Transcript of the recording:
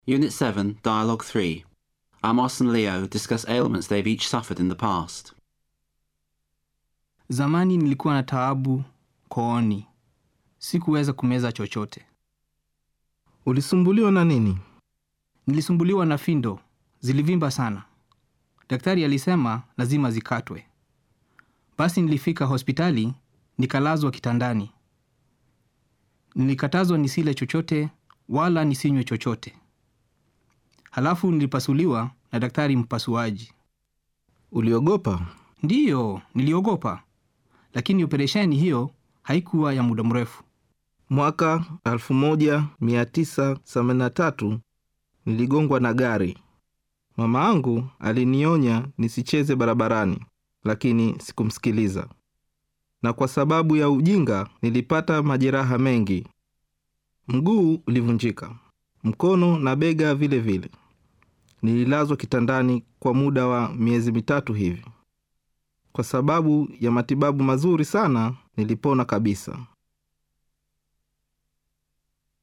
Unit 7, Dialogue 3. Amos and Leo discuss ailments they've each suffered in the past. Zamani nilikuwa na taabu kooni, sikuweza kumeza chochote. Ulisumbuliwa na nini? Nilisumbuliwa na findo, zilivimba sana. Daktari alisema lazima zikatwe. Basi nilifika hospitali, nikalazwa kitandani. Nilikatazwa nisile chochote wala nisinywe chochote. Halafu nilipasuliwa na daktari mpasuaji. Uliogopa? Ndiyo, niliogopa, lakini operesheni hiyo haikuwa ya muda mrefu. Mwaka 1983 niligongwa na gari. Mama angu alinionya nisicheze barabarani, lakini sikumsikiliza, na kwa sababu ya ujinga nilipata majeraha mengi. Mguu ulivunjika, mkono na bega vile vile. Nililazwa kitandani kwa muda wa miezi mitatu hivi. Kwa sababu ya matibabu mazuri sana, nilipona kabisa.